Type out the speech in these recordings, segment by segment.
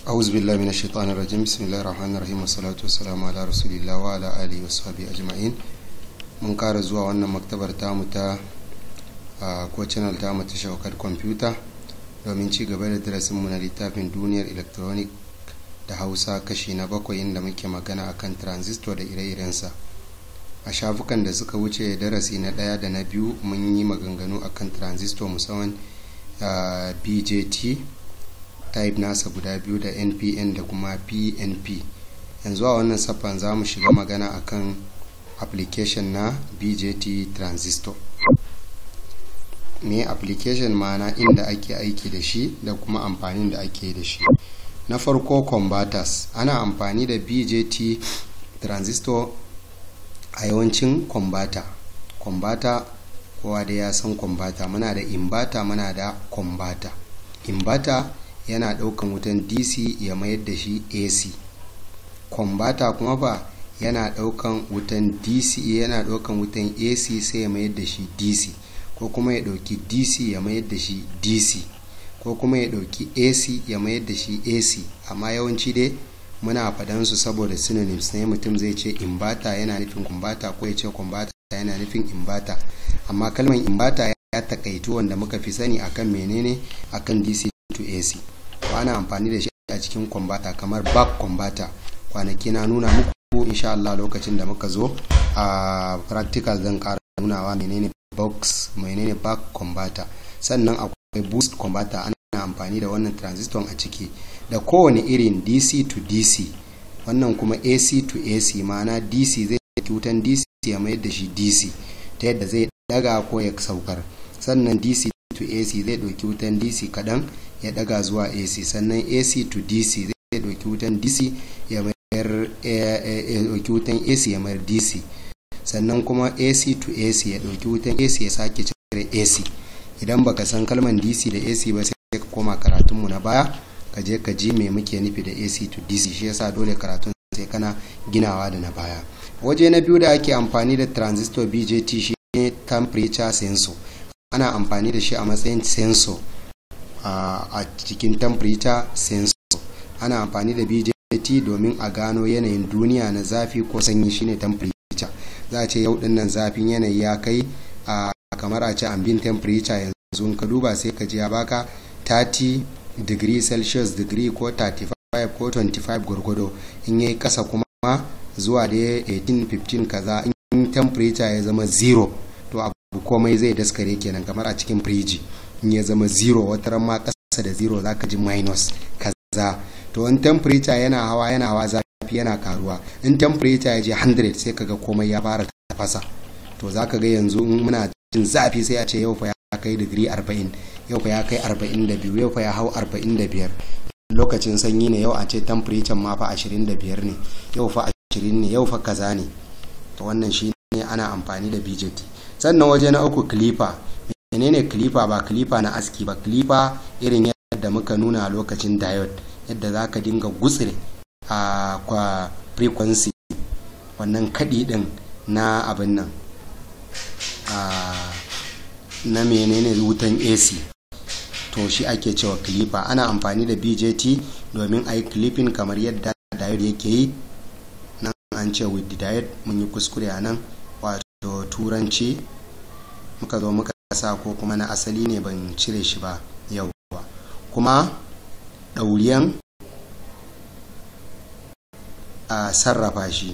أعوذ بالله من الشيطان الرجيم بسم الله الرحمن الرحيم والصلاة والسلام على رسول الله وعلى آله وصحبه أجمعين mun kara zuwa wannan maktabar tamu ta ko channel tamu ta shaukar kwamfuta domin ci gaba da darasinmu na littafin duniyar electronic da hausa kashi na bakwai inda muke magana akan transistor da ire-irensa a shafukan da suka wuce darasi na ɗaya da na biyu mun yi maganganu akan transistor musamman bjt type nasa guda biyu da npn da kuma pnp yanzu a wannan saffan za mu shiga magana akan application na bjt transistor me application mana inda ake aiki da shi da kuma amfanin da ake da shi na farko converters ana amfani da bjt transistor a yawancin converter converter kowa da ya san converter muna da inverter muna da converter inverter yana daukan wutan dc ya mayar da shi ac converter kuma fa yana daukan wutan dc yana daukan wutan ac sai ya mayar da shi dc ko kuma ya dauki dc ya mayar da shi dc ko kuma ya dauki ac ya mayar da shi ac amma yawanci dai muna faɗan su saboda synonyms ne mutum zai ce inverter yana nufin converter ko ya ce converter yana nufin inverter amma kalmar inverter ya takaitu wanda muka fi sani akan menene akan dc to ac ko ana amfani da shi a cikin converter kamar back converter kwanaki na nuna muku insha Allah lokacin da muka zo a practical zan ƙara nunawa menene box menene back converter sannan akwai boost converter ana amfani da wannan transistor a ciki da kowane irin dc to dc wannan kuma ac to ac ma'ana dc zai ɗauki wutan dc ya mayar da shi dc ta yadda zai daga ko ya saukar sannan dc to ac zai ɗauki wutan dc kaɗan ya daga zuwa ac sannan ac to dc zai ɗauki wutan dc ya mayar ɗauki wutan ac ya mayar dc sannan kuma ac to ac ya ɗauki wutan ac ya sake cire ac idan baka san kalman dc da ac ba sai ka koma karatunmu na baya ka je ka ji me muke nufi da ac to dc shi yasa dole karatun sai kana ginawa da na baya waje na biyu da ake amfani da transistor bjt shi ne temperature sensor ana amfani da shi a matsayin sensor a cikin temperature sensor ana amfani da bjt domin a gano yanayin duniya na zafi ko sanyi shine temperature za a ce yau dinnan zafin yanayi ya kai a kamar a ce ambient temperature yanzu ka duba sai ka ji ya baka 30 degree celsius degree ko 35 ko 25 gwargwado in yayi kasa kuma zuwa da 18 15 kaza in temperature ya zama zero to abu komai zai daskare kenan kamar a cikin firiji in ya zama zero wata ma kasa da zero zaka ji minus kaza to in temperature yana hawa yana hawa zafi yana karuwa in temperature ya je 100 sai kaga komai ya fara tafasa to zaka ga yanzu in muna jin zafi sai a ce yau fa ya kai digiri 40 yau fa ya kai 42 yau fa ya hau 45 lokacin sanyi ne yau a ce temperature ma fa 25 ne yau fa 20 ne yau fa kaza ne to wannan shi ne ana amfani da BJT sannan waje na uku clipper menene clipper ba clipper na aski ba clipper irin yadda muka nuna lokacin diode yadda za ka dinga gutsire a kwa frequency wannan kaɗi ɗin na abin nan na menene wutan AC to shi ake cewa clipper ana amfani da BJT domin a yi clipping kamar yadda diode yake yi nan an ce with the diode mun yi kuskure a nan wato turanci muka zo muka sa ko kuma na asali ne ban cire shi ba yau kuma ɗauriyan a sarrafa shi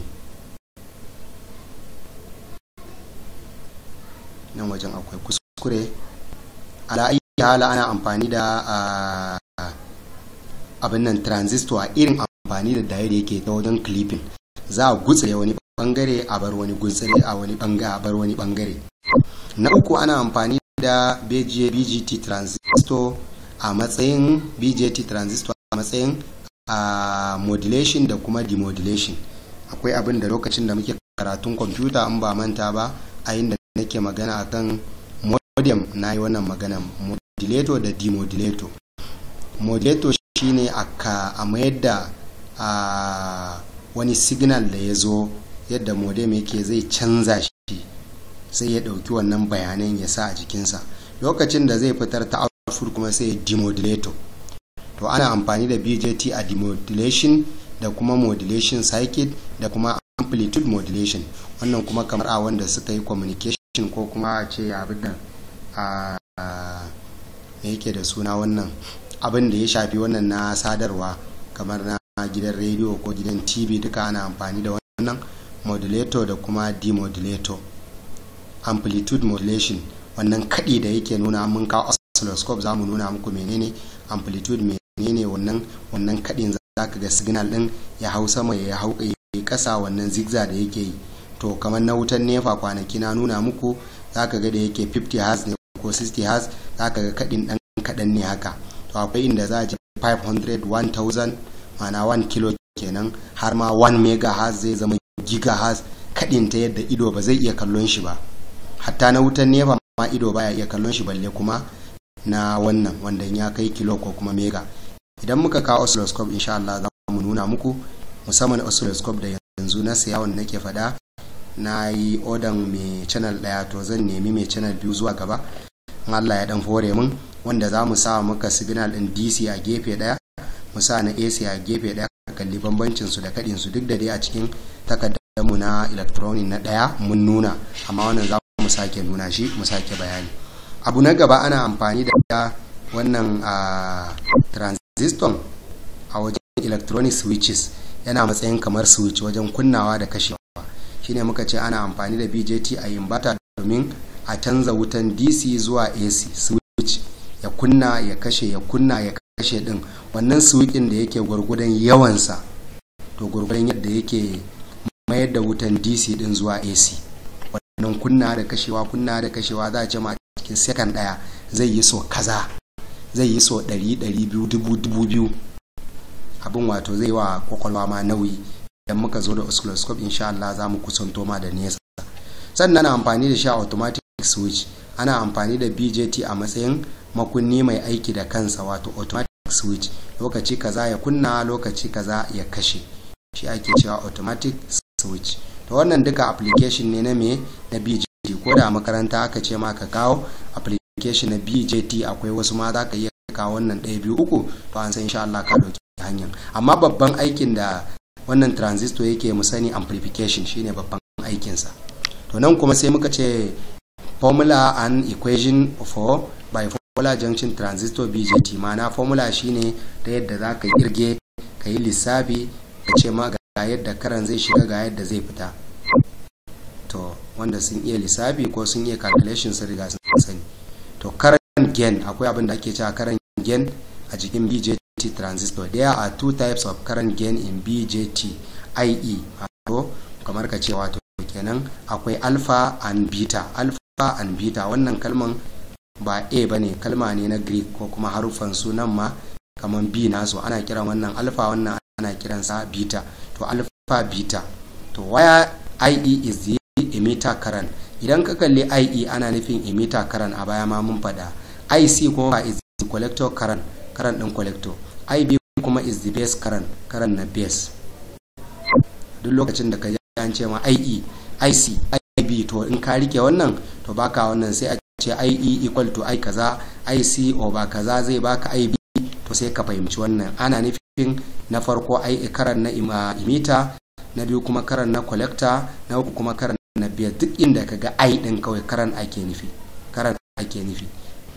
nan wajen akwai kuskure ala'ayi hala ana amfani da abin nan transistor a irin amfani da dayar yake ta wajen clipping za a gutsire wani bangare a bar wani gutsire a wani bangare a bar wani bangare na uku ana amfani da bgt transistor a matsayin bgt transistor a matsayin a modulation da kuma demodulation akwai abin da lokacin da muke karatun kwamfuta an ba manta ba a inda nake magana akan modem na yi wannan magana modulator da demodulator modulator shine aka a mayar da a wani signal da ya zo yadda modem yake zai canza shi sai ya ɗauki wannan bayanan ya sa a jikinsa lokacin da zai fitar ta output kuma sai demodulator to ana amfani da bjt a demodulation da kuma modulation circuit da kuma amplitude modulation wannan kuma kamar a wanda suka yi communication ko kuma a ce abin da a me yake da suna wannan abin da ya shafi wannan na sadarwa kamar na gidan rediyo ko gidan tv duka ana amfani da wannan modulator da kuma demodulator amplitude modulation wannan kaɗi da yake nuna mun kawo oscilloscope za mu nuna muku menene amplitude menene wannan wannan kaɗin za ka ga signal ɗin ya hau sama ya hau ya kasa wannan zigzag da yake yi to kamar na wutan nefa kwanaki na nuna muku za ka ga da yake 50 hertz ne ko 60 hertz za ka ga kaɗin ɗan kaɗan ne haka to akwai inda za a ji 500 1000 mana 1 kilo kenan har ma 1 megahertz zai zama gigahertz kaɗin ta yadda ido ba zai iya kallon shi ba hatta na wutan nefa ma ido baya iya kallon shi balle kuma na wannan wanda ya kai kilo ko kuma mega idan muka kawo oscilloscope insha Allah za mu nuna muku musamman oscilloscope da yanzu na siya wanda nake fada na yi odan mai channel daya to zan nemi mai channel biyu zuwa gaba Allah ya dan fore mun wanda za mu sa muka signal din DC a gefe daya mu sa na AC a gefe daya kalli bambancin su da kadin su duk da dai a cikin takardar mu na electronic na daya mun nuna amma wannan za mu sake nuna shi mu sake bayani abu na gaba ana amfani da wannan transistor a wajen electronic switches yana matsayin kamar switch wajen kunnawa da kashewa shine muka ce ana amfani da bjt a inverter domin a canza wutan dc zuwa ac switch ya kunna ya kashe ya kunna ya kashe din wannan switchin da yake gwargwadon yawansa to gwargwadon yadda yake mayar da wutan dc din zuwa ac wannan kunna da kashewa kunna da kashewa za a ce ma cikin second daya zai yi so kaza zai yi so 100 abin wato zai wa kwakwalwa ma nauyi idan muka zo da oscilloscope insha Allah za mu kusanto ma da nesa sannan ana amfani da shi a automatic switch ana amfani da bjt a matsayin makunni mai aiki da kansa wato automatic switch lokaci kaza ya kunna lokaci kaza ya kashe shi ake cewa automatic switch to wannan duka application ne na me na bjt ko da makaranta aka ce ma ka kawo application na bjt akwai wasu ma za ka iya kawo wannan ɗaya biyu uku to an san insha Allah ka dauki hanyar amma babban aikin da wannan transistor yake mu sani amplification shine babban aikinsa to nan kuma sai muka ce formula and equation for bipolar junction transistor bjt ma'ana formula shine ta yadda za ka kirge ka yi lissafi ka ce ma ga yadda karan zai shiga ga yadda zai fita to wanda sun iya lissafi ko sun iya calculation sun riga sun sani to current gain akwai abin da ake cewa current gain a jikin bjt transistor there are two types of current gain in bjt ie wato kamar ka ce wato kenan akwai alpha and beta alpha and beta wannan kalman ba a ba ne kalma ne na greek ko kuma haruffan sunan ma kamar b nasu ana kiran wannan alpha wannan ana kiransa beta to alpha beta to waya ie is the emitter current idan ka kalli ie ana nufin emitter current a baya ma mun faɗa ic kuma is the collector current current din collector ib kuma is the base current current na base duk lokacin da ka ji an ce ma ie ic ib to in ka rike wannan to baka wannan sai a ce ie equal to i kaza ic over kaza zai baka ib to sai ka fahimci wannan ana nufin na farko i karan na imita na biyu kuma karan na collector na uku kuma karan na biyar duk inda ka ga i din kawai karan ake nufi karan ake nufi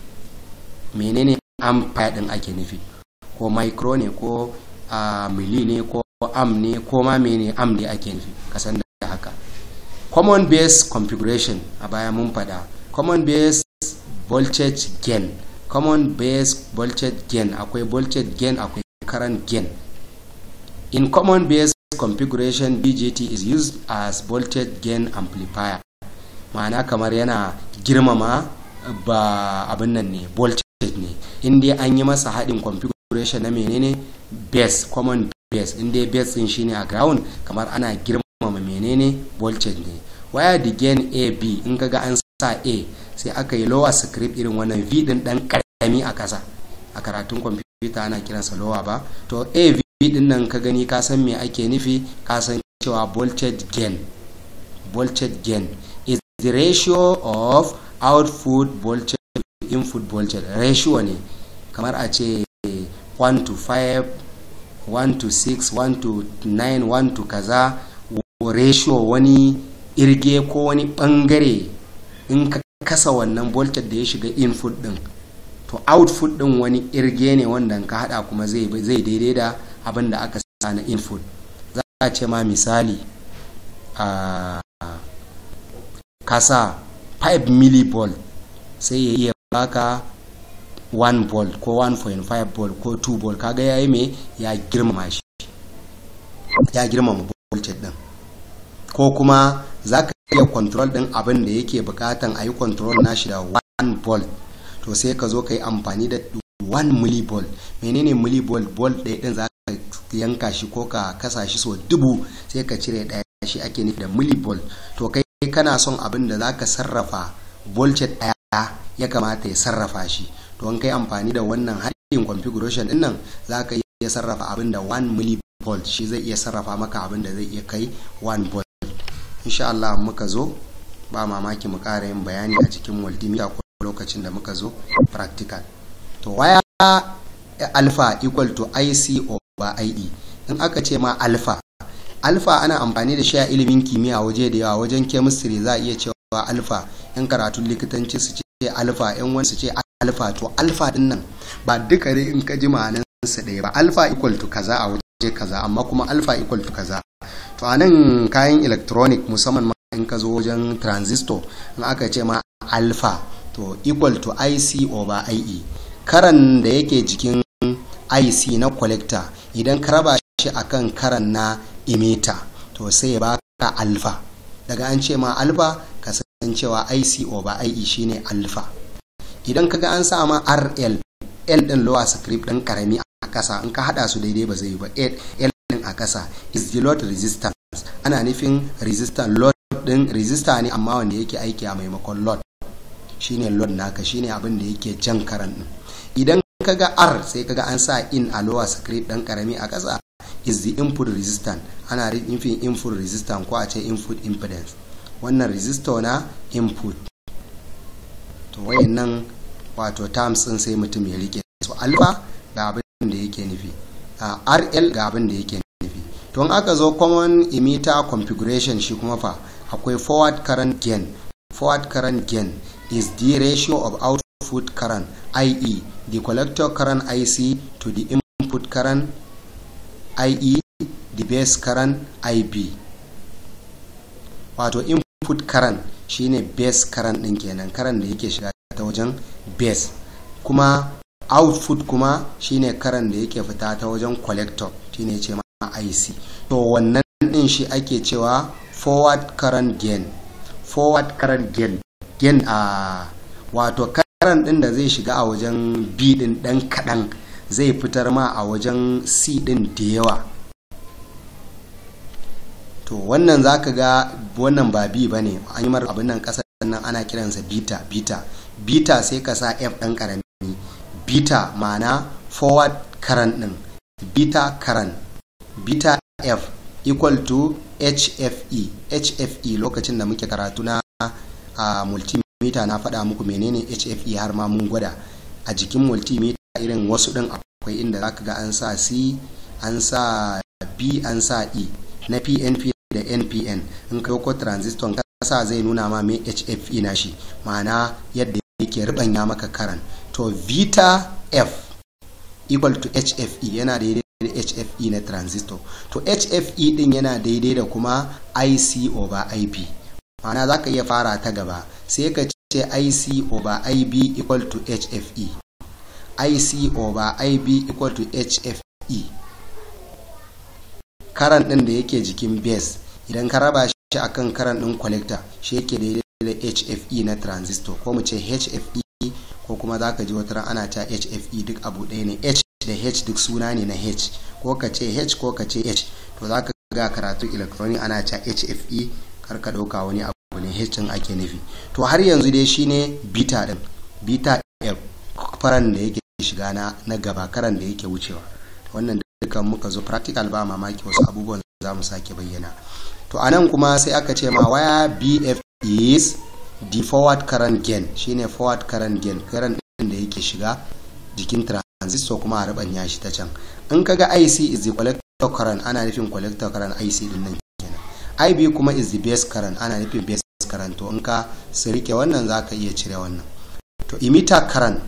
menene ampere din ake nufi ko micro ne ko mili ne ko am ne ko ma mene am ne ake nufi kasan da haka common base configuration a baya mun fada common base voltage gain common base voltage gain akwai voltage gain akwai current gain in common base configuration bjt is used as voltage gain amplifier ma'ana kamar yana girmama ba abin nan ne voltage ne inda an yi masa haɗin configuration na menene base common base inda base din shine a ground kamar ana girmama menene voltage ne waya the gain a b in kaga an sa a sai aka yi lower script irin wannan v din dan karami a kasa a karatun kwamfuta ana kiransa lower ba to a v din nan ka gani ka san me ake nufi ka san cewa voltage gain voltage gain is the ratio of output voltage to input voltage ratio ne kamar a ce 1 to 5 1 to 6 1 to 9 1 to kaza ratio wani irge ko wani bangare in ka kasa wannan voltage da ya shiga input din to output din wani irge ne wanda ka hada kuma zai zai daidai da abin da aka sa na input za a ce ma misali a kasa 5 millivolt sai ya iya baka 1 volt ko 1.5 volt ko 2 volt kaga yayi me ya girmama shi ya girmama voltage din ko kuma za ka iya control din abin da yake bukatan a yi control nashi da 1 volt to sai ka zo ka yi amfani da 1 millivolt menene millivolt volt ɗaya din za ka yanka shi ko ka kasa shi so dubu sai ka cire ɗaya shi ake nufi da millivolt to kai kana son abin da za ka sarrafa voltage ɗaya ya kamata ya sarrafa shi to an kai amfani da wannan haɗin configuration din nan za ka iya sarrafa abin da 1 millivolt shi zai iya sarrafa maka abin da zai iya kai 1 volt insha Allah muka zo ba mamaki mu ƙara yin bayani a cikin multimeter ko lokacin da muka zo practical to waya alpha equal to IC over IE in aka ce ma alpha alpha ana amfani da shi a ilimin kimiyya waje da yawa wajen chemistry za a iya cewa alpha yan karatun likitanci su ce alpha yan wani su ce alpha to alpha din nan ba duka dai in ka ji ma'anan su ɗaya ba alpha equal to kaza a waje kaza amma kuma alpha equal to kaza to a nan kayan electronic musamman ma in ka zo wajen transistor in aka ce ma alpha to equal to IC over IE karan da yake jikin IC na collector idan ka raba shi akan karan na emitter to sai ya baka alpha daga an ce ma alpha ka san cewa IC over IE shine alpha idan kaga an sa ma RL L din lower script din karami a kasa in ka hada su daidai ba zai yi ba L din a kasa is the load resistance ana nufin resistance load din resistor ne amma wanda yake aiki a maimakon load shine load naka shine abin da yake jan karan din idan kaga R sai kaga an sa in a lower script dan karami a kasa is the input resistance ana nufin input resistance ko a ce input impedance wannan resistor na input to wayannan wato terms din sai mutum ya rike so alpha ga abin da yake nufi rl ga abin da yake nufi to aka zo common emitter configuration shi kuma fa akwai forward current gain forward current gain is the ratio of output current ie the collector current ic to the input current ie the base current ib wato input current shine base current din kenan current da yake shiga ta wajen base kuma output kuma shine current da yake fita ta wajen collector shine ce ma IC to wannan din shi ake cewa forward current gain forward current gain gain a wato current din da zai shiga a wajen B din dan kadan zai fitar ma a wajen C din da yawa to wannan zaka ga wannan ba B bane an yi mar abin nan kasar nan ana kiransa beta beta beta sai ka sa F dan karami beta ma'ana forward current din beta current beta F equal to HFE HFE lokacin da muke karatu na a multimeter na faɗa muku menene HFE har ma mun gwada a jikin multimeter irin wasu ɗin akwai inda zaka ga an sa C an sa B an sa E na PNP da NPN in kai ko transistor kasa zai nuna ma me HFE na shi ma'ana yadda yake ribanya maka karan to vita F equal to HFE yana daidai da HFE na transistor to HFE din yana daidai da kuma IC over IB ma'ana za ka iya fara ta gaba sai ka ce IC over IB equal to HFE IC over IB equal to HFE karan din da yake jikin base idan ka raba shi akan karan din collector shi yake daidai da HFE na transistor ko mu ce HFE ko kuma za ka ji wata ran ana ta HFE duk abu ɗaya ne H da H duk suna ne na H ko ka ce H ko ka ce H to za ka ga karatu electronic ana ta HFE kar ka ɗauka wani abu ne H ɗin ake nufi to har yanzu dai shine beta ɗin beta F faran da yake shiga na na gaba karan da yake wucewa wannan dukan muka zo practical ba mamaki wasu abubuwan za mu sake bayyana to anan kuma sai aka ce ma waya BF is the forward current gain shine forward current gain current din da yake shiga jikin transistor kuma a rabanya shi ta can in kaga IC is the collector current ana nufin collector current IC din nan kenan IB kuma is the base current ana nufin base current to in ka su rike wannan zaka iya cire wannan to emitter current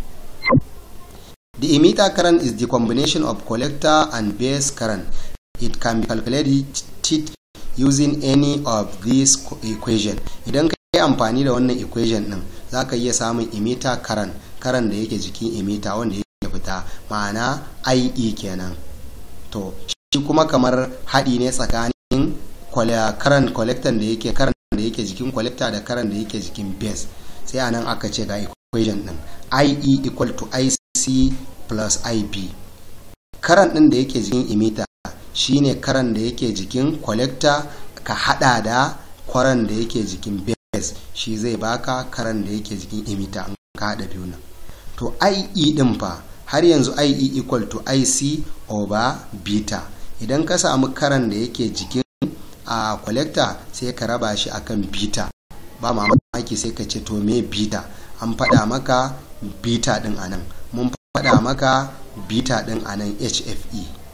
the emitter current is the combination of collector and base current it can be calculated using any of these equation idan ka yi amfani da wannan equation din za ka iya samun emitter current current da yake jikin emitter wanda yake fita ma'ana IE kenan to shi kuma kamar haɗi ne tsakanin current collector da yake current da yake jikin collector da current da yake jikin base sai a nan aka ce ga equation din IE equal to IC plus IB current din da yake jikin emitter shine karan da yake jikin collector ka hada da kwaran da yake jikin base shi zai baka karan da yake jikin emitter an ka hada biyu nan to IE din fa har yanzu IE equal to IC over beta idan ka samu karan da yake jikin a collector sai ka raba shi akan beta ba mamaki sai ka ce to me beta an faɗa maka beta din anan mun faɗa maka beta din anan HFE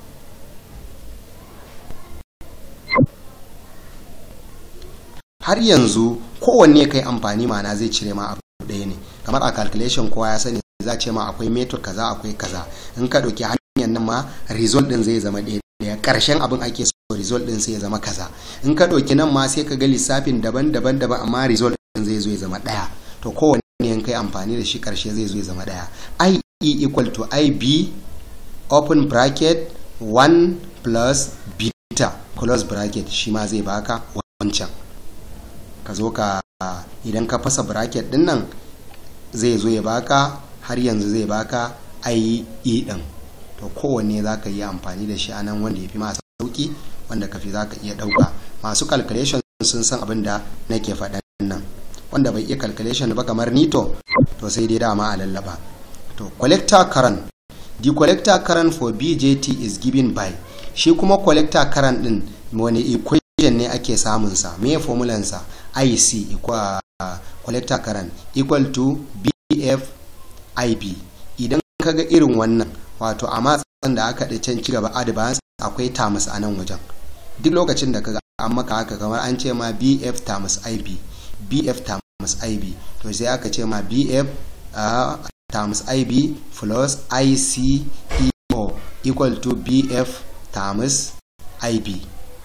har yanzu kowanne kai amfani mana zai cire ma abu ɗaya ne kamar a calculation kowa ya sani za ce ma akwai method kaza akwai kaza in ka ɗauki hanyar nan ma result ɗin zai zama ɗaya ɗaya ƙarshen abin ake so result ɗin sai ya zama kaza in ka ɗauki nan ma sai ka ga lissafin daban daban daban amma result ɗin zai zo ya zama ɗaya to kowanne in kai amfani da shi ƙarshe zai zo ya zama ɗaya IE equal to IB open bracket 1 plus beta close bracket shi ma zai baka wancan ka zo ka idan ka fasa bracket din nan zai zo ya baka har yanzu zai baka IE din to kowanne za ka yi amfani da shi a nan wanda ya fi masu sauki wanda ka fi za ka iya ɗauka masu calculation sun san abin da nake faɗan nan wanda bai iya calculation ba kamar nito to sai dai dama a lallaba to collector current the collector current for BJT is given by shi kuma collector current din wani equation ne ake samunsa me formulansa IC equal uh, collector current equal to BF IB idan kaga irin wannan wato a matsan da aka can ci gaba advance akwai tamus a nan wajen duk lokacin da kaga an maka haka kamar an ce ma BF tamus IB BF tamus IB to sai aka ce ma BF uh, times IB plus ICEO equal to BF times IB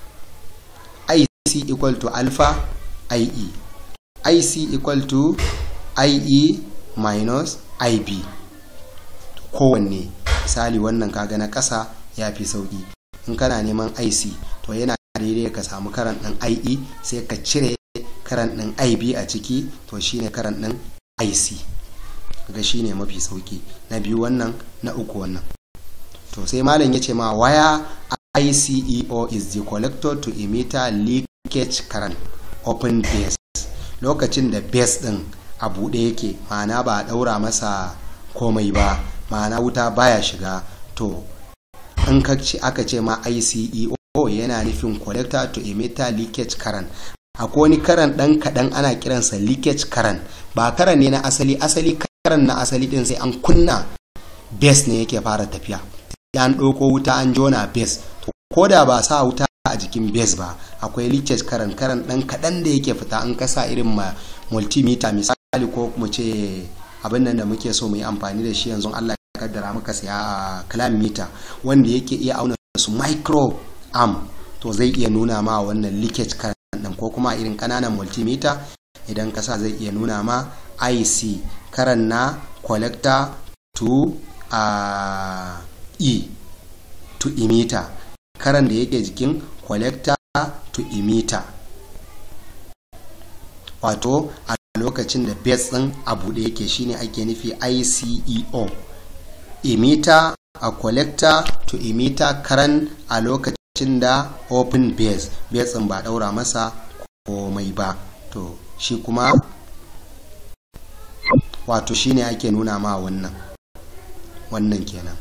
IC equal to alpha IE IC equal to IE minus IB kowanne misali wannan kaga na ƙasa ya fi sauƙi in kana neman IC to yana daidai ka samu karan ɗin IE sai ka cire karan ɗin IB a ciki to shine karan ɗin IC ga shine mafi sauƙi na biyu wannan na uku wannan to sai malam ya ce ma waya ICEO is the collector to emitter leakage current open base lokacin da base din a buɗe yake ma'ana ba a ɗaura masa komai ba ma'ana wuta baya shiga to in aka ce ma ICEO yana nufin collector to emitter leakage current akwai wani karan ɗan kaɗan ana kiransa leakage current ba karan ne na asali asali karan na asali ɗin sai an kunna base ne yake fara tafiya an ɗauko wuta an jona base to ko da ba sa wuta a jikin base ba akwai leakage karan karan ɗan kaɗan da yake fita an kasa irin ma multimeter misali ko mu ce abin nan da muke so mu yi amfani da shi yanzu Allah ya kaddara muka saya a clam meter wanda yake iya auna su micro am to zai iya nuna ma wannan leakage current din ko kuma irin kananan multimeter idan kasa zai iya nuna ma IC karan na collector to uh, E to emitter karan da yake jikin collector to emitter wato a lokacin da base din a buɗe yake shine ake nufi ICEO emitter a collector to emitter current a lokacin da open base base din ba daura masa komai ba to shi kuma wato shine ake nuna ma wannan wannan kenan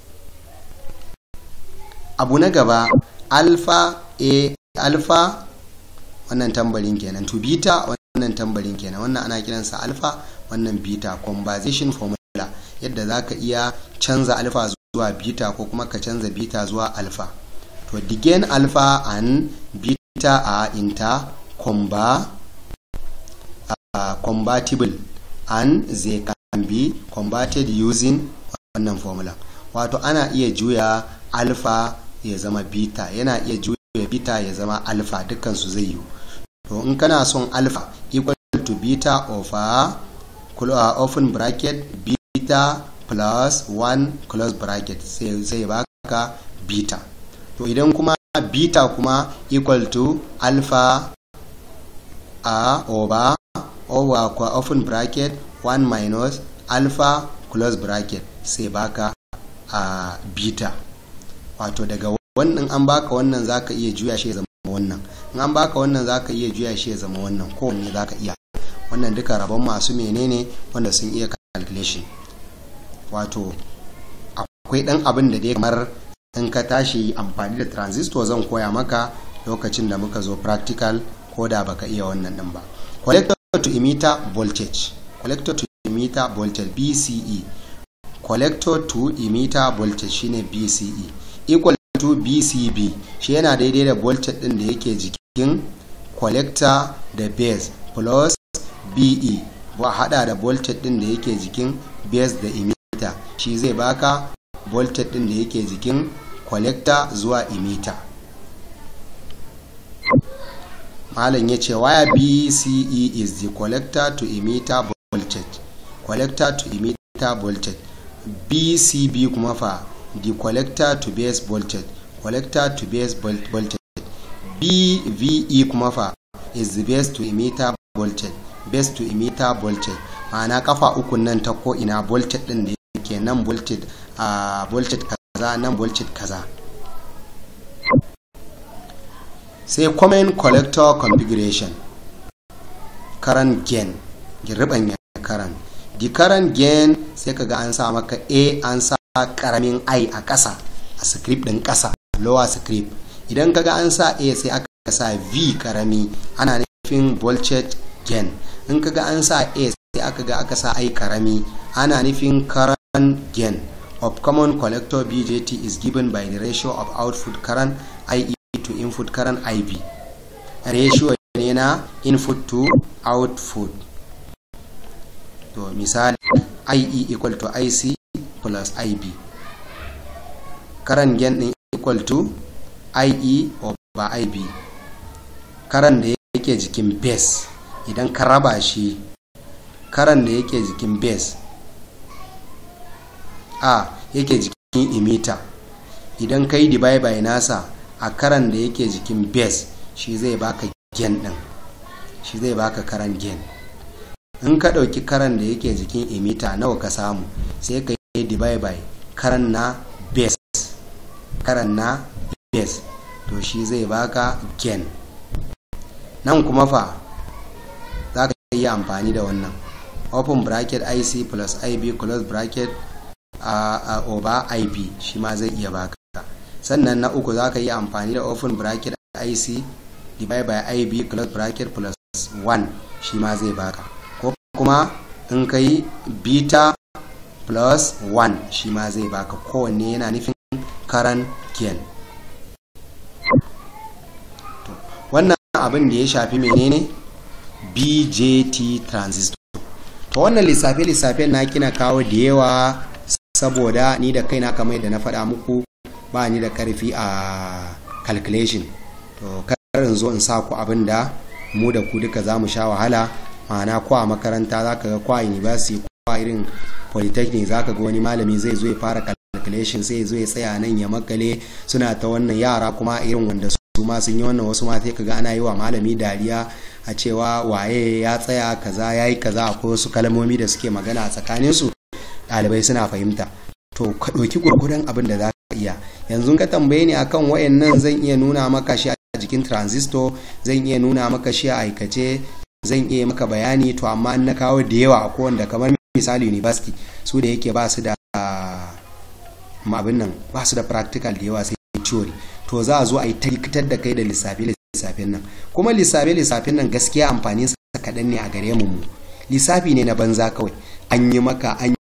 abu na gaba alpha a alpha wannan tambarin kenan to beta wannan tambarin kenan wannan ana kiransa alpha wannan beta conversation formula yadda za ka iya canza alfa zuwa beta ko kuma ka canza beta zuwa alfa to the gain alpha and beta are intercomba uh, compatible and they can be converted using wannan formula wato ana iya juya alpha ya zama beta yana iya juya beta ya zama alpha dukansu zai yi to in kana son alpha equal to beta of a uh, open bracket beta plus 1 close bracket sai zai baka beta to idan kuma beta kuma equal to alpha a over over open bracket 1 minus alpha close bracket sai baka a beta wato daga wannan an baka wannan zaka iya juya shi ya zama wannan in an baka wannan zaka iya juya shi ya zama wannan kowanne zaka iya wannan duka rabon masu menene wanda sun iya calculation wato akwai dan abin da dai kamar in ka tashi amfani da transistor zan koya maka lokacin da muka zo practical ko da baka iya wannan din ba collector to emitter voltage collector to emitter voltage BCE collector to emitter voltage shine BCE equal to BCB shi yana daidai da voltage din da yake jikin collector da base plus BE ba hada da voltage din da yake jikin base da emitter shi zai baka voltage din da yake jikin collector zuwa emitter malam ya ce wire bce is the collector to emitter voltage collector to emitter voltage bcb kuma fa the collector to base voltage collector to base voltage bve kuma fa is the base to emitter voltage base to emitter voltage ma'ana kafa uku nan ta ko ina voltage din da yake nan voltage a voltage kaza nan voltage kaza sai common collector configuration current gain ribanya current the current gain sai kaga an sa maka a an sa karamin i a ƙasa a script din ƙasa lower script idan kaga an sa a sai aka sa v karami ana nufin voltage gain in kaga an sa a sai aka ga aka sa i karami ana nufin current gain of common collector BJT is given by the ratio of output current IE to input current IB. Ratio ne na input to output. To misali IE equal to IC plus IB. Current gain din equal to IE over IB. Current da yake jikin base idan ka raba shi current da yake jikin base a yake jikin emitter idan ka yi divide by nasa a karan da yake jikin base shi zai baka gain din shi zai baka karan gain in ka ɗauki karan da yake jikin emitter nawa ka samu sai ka yi divide by karan na base karan na base to shi zai baka gain nan kuma fa za ka yi amfani da wannan open bracket ic plus ib close bracket a uh, over ip shi ma zai iya baka sannan na uku za ka yi amfani da open bracket ic divide by ib close bracket plus 1 shi ma zai baka ko kuma in ka yi beta plus 1 shi ma zai baka kowanne yana nufin current gain wannan abin da ya shafi menene bjt transistor to wannan lissafe-lissafen na kina kawo da yawa saboda ni da kaina kamar da na faɗa muku ba ni da karfi a calculation to karin zo in sa ku abin da mu da ku duka za mu sha wahala ma'ana ko a makaranta za ka ga kwa university ko a irin polytechnic za ka ga wani malami zai zo ya fara calculation sai zo ya tsaya nan ya makale suna ta wannan yara kuma irin wanda su ma sun yi wannan wasu ma sai ka ga ana yi wa malami dariya a cewa waye ya tsaya kaza ya yi kaza akwai wasu kalmomi da suke magana a tsakaninsu ɗalibai suna fahimta to ka ɗauki gurgudan abin da za ka iya yanzu ka tambaye ni akan wayannan zan iya nuna maka shi a jikin transistor zan iya nuna maka shi a aikace zan iya maka bayani to amma na kawo da yawa a wanda kamar misali university su da yake ba su da abin nan ba su da practical da yawa sai theory to za a zo a yi tarkitar da kai da lissafi lissafin nan kuma lissafi lissafin nan gaskiya amfanin sa kaɗan ne a gare mu lissafi ne na banza kawai an yi maka an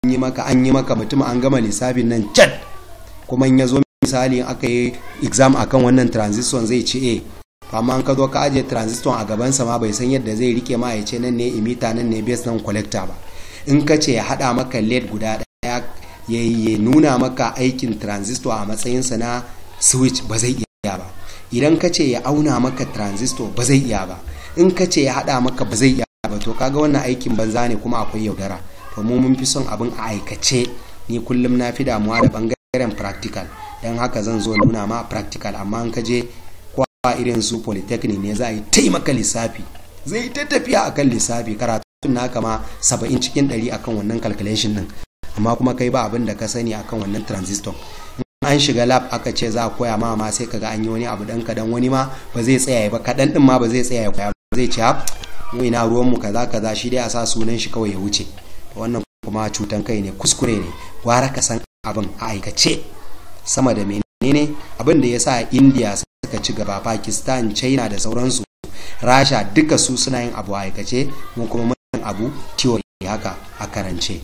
yi maka an yi maka mutum an gama lissafin nan cat kuma in ya zo misali aka yi exam akan wannan transistor zai ce eh amma an ka zo ka ajiye transistor a gabansa ma bai san yadda zai rike ma ya ce nan ne imita nan ne base nan collector ba in ka ce ya haɗa maka led guda ɗaya ya nuna maka aikin transistor a matsayinsa na switch ba zai iya ba idan ka ce ya auna maka transistor ba zai iya ba in ka ce ya haɗa maka ba zai iya ba to kaga wannan aikin banza ne kuma akwai yaudara to mu mun fi son abin a aikace ni kullum na fi damuwa da bangaren practical don haka zan zo nuna ma practical amma in ka je kwa irin su polytechnic ne za a yi taimaka lissafi zai ta tafiya akan lissafi karatun naka ma saba'in cikin ɗari akan wannan calculation din amma kuma kai ba abin da ka sani akan wannan transistor an shiga lab aka ce za a koya ma ma sai kaga an yi wani abu dan kadan wani ma ba zai tsaya ba kadan din ma ba zai tsaya koya ba zai ce mu ina ruwan mu kaza kaza shi dai a sa sunan shi kawai ya wuce wannan kuma cutan kai ne kuskure ne gwara ka san abin a aikace sama da menene abin da yasa India suka ci gaba Pakistan China da sauransu Rasha duka su suna yin abu a aikace mu kuma mun abu theory haka a karance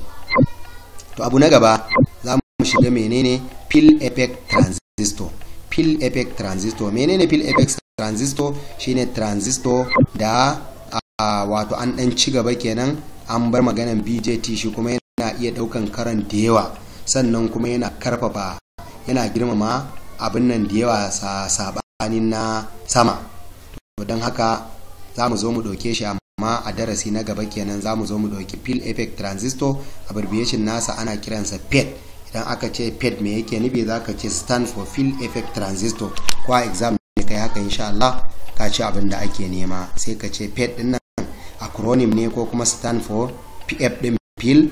to abu na gaba za mu shiga menene pill effect transistor pill effect transistor menene pill effect transistor shine transistor da uh, wato an dan ci gaba kenan an bar maganan BJT shi kuma yana iya daukan karan da yawa sannan kuma yana karfafa yana girmama abin nan da yawa sa sabanin na sama to don haka za mu zo mu ɗauke shi amma a darasi na gaba kenan za mu zo mu ɗauki pill effect transistor abbreviation nasa ana kiransa PET idan aka ce ped me yake nufi za ka ce stand for field effect transistor ko a exam ne kai haka insha Allah ka ci abin da ake nema sai ka ce ped din nan acronym ne ko kuma stand for pf din field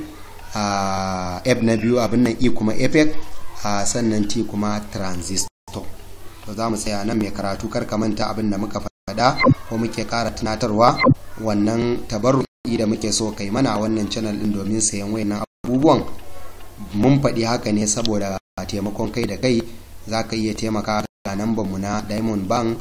uh, f na biyu abin nan e kuma effect uh, sannan t kuma transistor to za mu tsaya nan mai karatu kar ka manta abin da muka faɗa ko muke ƙara tunatarwa wannan tabarruki da muke so kai mana wannan channel din domin sayan wayannan abubuwan mun faɗi haka ne saboda taimakon kai da kai za ka iya taimaka ga nambanmu na diamond bank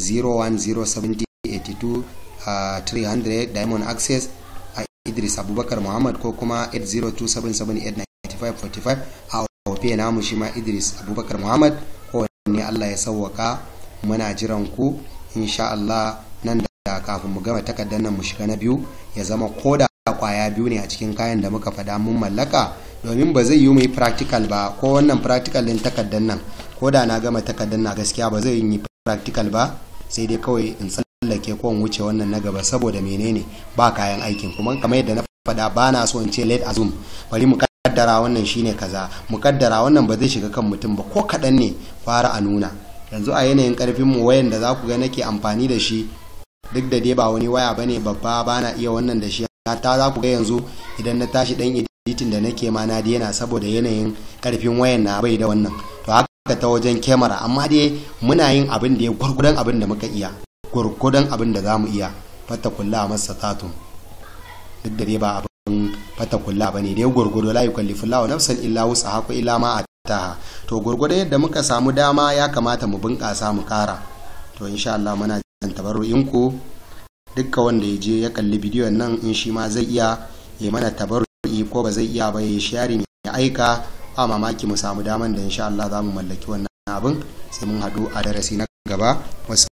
0107082 diamond access a idris abubakar muhammad ko kuma 802778945 a ofe namu shi ma idris abubakar muhammad kowanne allah ya sauwaka muna jiran ku insha allah nan da kafin mu gama takardar nan mu shiga na biyu ya zama koda kwaya biyu ne a cikin kayan da muka faɗa mun mallaka domin ba zai yi mu yi practical ba ko wannan practical din takardar nan ko da na gama takardar na gaskiya ba zai yi practical ba sai dai kawai in tsallake ko in wuce wannan na gaba saboda menene ba kayan aikin kuma kamar yadda na faɗa ba na so in ce late azum bari mu kaddara wannan shine kaza mu kaddara wannan ba zai shiga kan mutum ba ko kaɗan ne fara a nuna yanzu a yanayin karfin mu wayan da za ku ga nake amfani da shi duk da dai ba wani waya bane babba ba na iya wannan da shi ta za ku ga yanzu idan na tashi dan editin da nake ma na daina saboda yanayin karfin wayan na bai da wannan to haka ta wajen kyamara amma dai muna yin abin da ya gwargwadon abin da muka iya gwargwadon abin da za mu iya fata kulla masa tatun duk da dai ba abin fata kulla bane dai gwargwado la yukallifu Allahu nafsan illa wusaha ko illa ma ataha to gwargwado yadda muka samu dama ya kamata mu bunƙasa mu ƙara to insha Allah muna jan tabarru'in ku dukkan wanda ya je ya kalli bidiyon nan in shi ma zai iya ya mana tabarru'i ko ba zai iya ba ya sharing ya aika ba mamaki mu samu daman da insha Allah za mu mallaki wannan abin sai mun haɗu a darasi na gaba wasu